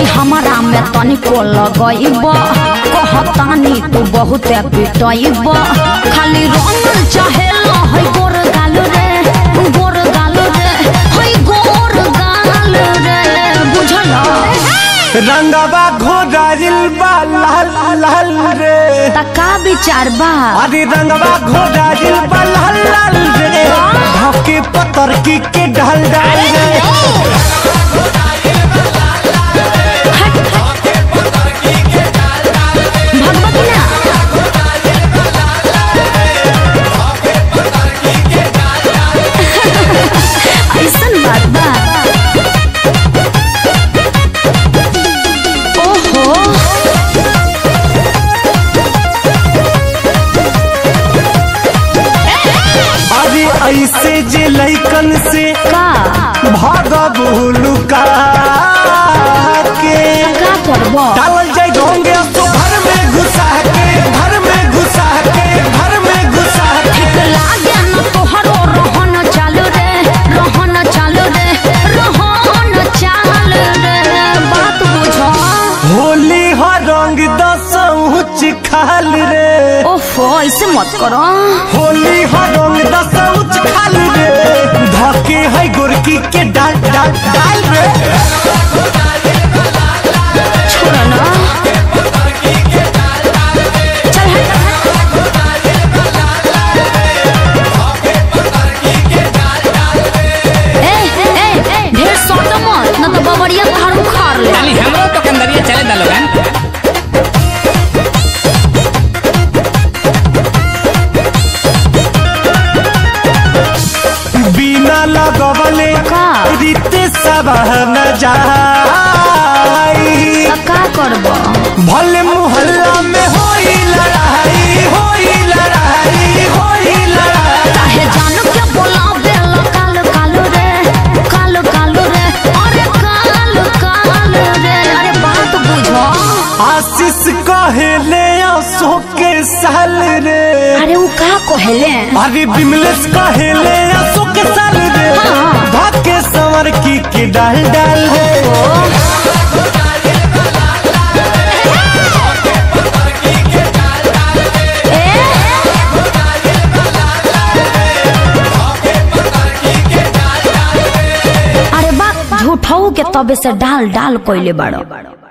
नहीं हमारा में तनिको लगइब कहतानी तू बहुत पिटइब खाली रंगल चाहे है गोर गाल रे गोर गाल रे है गोर गाल रे बुझल रंगवा घोड़ाइल बा लाल लाल रे तका विचार बा अरे रंगवा घोड़ाइल बा लाल लाल रे धके पतर की के ढल डाल रे भगवती ना ऐसन बात बा ओहो अरे ऐसे जे लैकन से का भागबू लुका के का करबो डालल जाय ढोंगे तो घर में घुसा के घर में घुसा के घर में घुसा के लागे न तोहरो रहन चालू रे रहन चालू रे रहन चाल रे बात बुझो होली हो रंग दसौच खाल रे ओफो ऐसे मत करो होली हो रंग दसौच खाल रे धके है गोरकी के डाल डाल डाल रे छोड़ ना चल हट ए ए ए ढेर सोटो मत न तो बबरिया थारू खार ले खाली हमरो तो कंदरिया चले दा लोगन बिना लगवले का? रीते सब न जाई त का करबो भले मोहल्ला में होई लड़ाई होई लड़ाई होई लड़ाई काहे जान के बोला बेल काल काल रे काल काल रे अरे काल काल रे अरे बात बुझो आशीष कहेले आंसू के साल रे अरे उ का कहले अरे बिमलेश कहेले आंसू के साल रे हाँ। भाके संवर की के डाल डाल रे अरे बा झूठऊ के तबे से डाल डाल कोइले बाड़ो